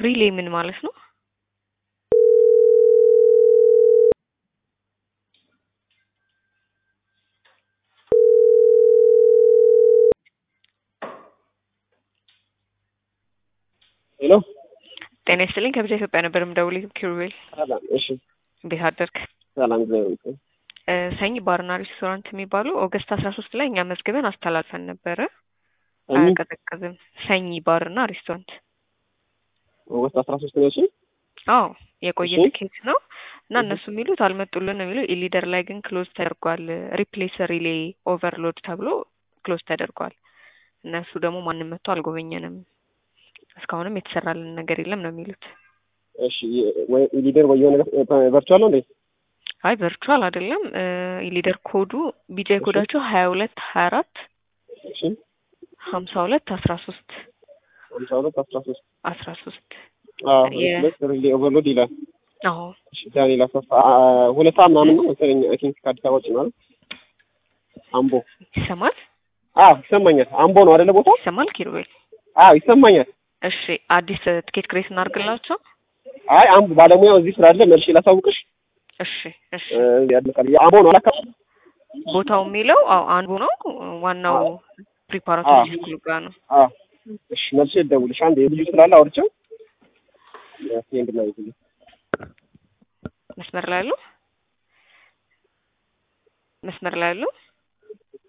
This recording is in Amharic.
ሪሌ ምን ማለት ነው? ሄሎ ጤና ይስጥልኝ ከብቻ ኢትዮጵያ ነበር የምደውልህ ኪሩቤል ሰላም። እሺ እንዴት አደርክ? ሰላም እግዚአብሔር ይመስገን። እ ሰኝ ባርና ሬስቶራንት የሚባሉ ኦገስት አስራ ሶስት ላይ እኛ መዝግበን አስተላልፈን ነበረ። ሰኞ አያቀዘቅዝም። ሰኝ ባርና ሬስቶራንት ኦገስት አስራ ሶስት ነው። እሺ አዎ የቆየ እሺ። ትኬት ነው እና እነሱ የሚሉት አልመጡልን ነው የሚለው። ኢሊደር ላይ ግን ክሎዝ ተደርጓል። ሪፕሌስ ሪሌ ኦቨርሎድ ተብሎ ክሎዝ ተደርጓል። እነሱ ደግሞ ማንም መጥቶ አልጎበኘንም፣ እስካሁንም የተሰራልን ነገር የለም ነው የሚሉት። እሺ ወይ ሊደር ወይ የሆነ ነገር ቨርቹዋል ነው እንዴ? አይ ቨርቹዋል አይደለም። ኢሊደር ኮዱ ቢጃይ እሺ። ኮዳቸው ሀያ ሁለት ሀያ አራት እሺ ሀምሳ ሁለት አስራ ሶስት ሃምሳ ሁለት አስራ ሶስት አስራ ሶስት አዎ የ- ሁለት ሪሌ ኦቨርሎድ ይላል። አዎ እሺ ዳንኤል አሰፋ አ- ሁለት ሰዓት ምናምን ነው መሰለኝ አይ ቲንክ ከአዲስ አበባ ውጭ ማለት አምቦ ይሰማል አዎ ይሰማኛል። አምቦ ነው አይደለ ቦታው? ይሰማል ኪሩቤል። አዎ ይሰማኛል። እሺ አዲስ ትኬት ክሬት እናድርግላቸው። አይ አምቦ ባለሙያው እዚህ ስላለ መልሼ ላሳውቅሽ። እሺ እሺ እ፣ ያልቃል። የአምቦ ነው አላካ ቦታው የሚለው አዎ አንዱ ነው። ዋናው ፕሪፓራቶሪ አዎ። ስኩል ጋር ነው። አዎ እሺ መልሼ ልደውልሽ። አንድ ልጁ ስላለ አውርቼው ሴንድ ላይ ይልኝ። መስመር ላይ ያሉ መስመር ላይ ያሉ